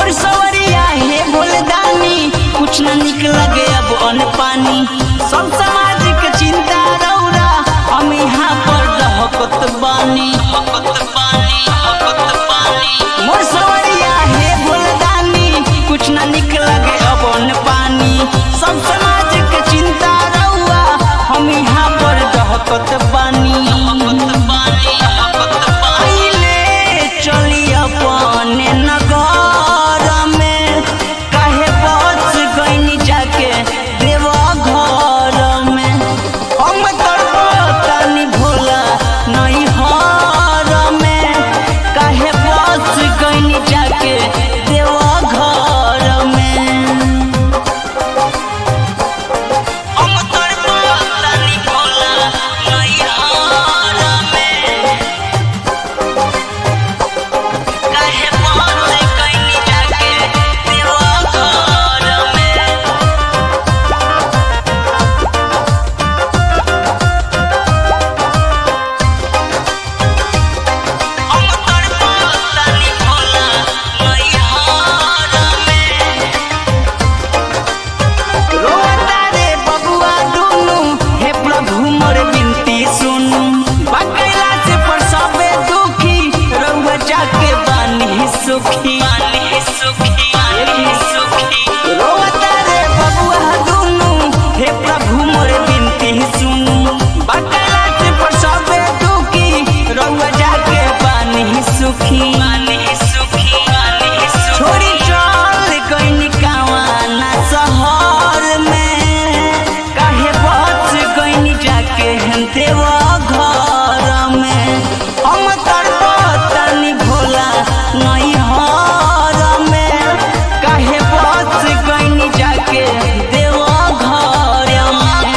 मोर सवरिया हे भोलदानी कुछ न निक लगे अब अन पानी सब समाज के चिंता रौरा हम यहाँ पर दहकत बानी मोर सवरिया हे भोलदानी कुछ न निक लगे अब अन पानी सब समाज के चिंता रौआ हम यहाँ पर दहकत बानी आइले चली अपने नगर में काहे बच गईनी जाके देवा घर में हम तड़पतानी भोला नहीं हर में काहे बच गईनी जाके देवा घर में हम तड़पतानी भोला नहीं हर में काहे बच गईनी जाके देवा घर में हम तड़पतानी भोला नैहर में रोता रे बबुआ दुनु हे प्रभु मोर विनती सुनु बकैला से परसबे दुखी रउआ जाके बानी सुखी बानी सुखी बानी सुखी रोता रे बबुआ दुनु हे प्रभु मोर विनती सुनु बकैला से परसबे दुखी रउआ जाके बानी सुखी बानी सुखी बानी सुखी छोड़ी चल गईनी कावाना शहर में काहे बच गईनी जाके देवा घर में हम तड़पतानी भोला नहीं हर में काहे बच गईनी जाके देवा घर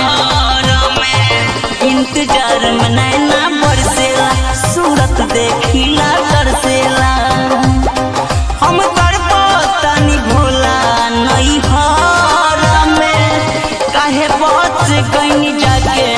में इंतजार में नैना बरसेला सूरत देखिला तरसेला हम तड़पतानी भोला नहीं हर में काहे बच गईनी जाके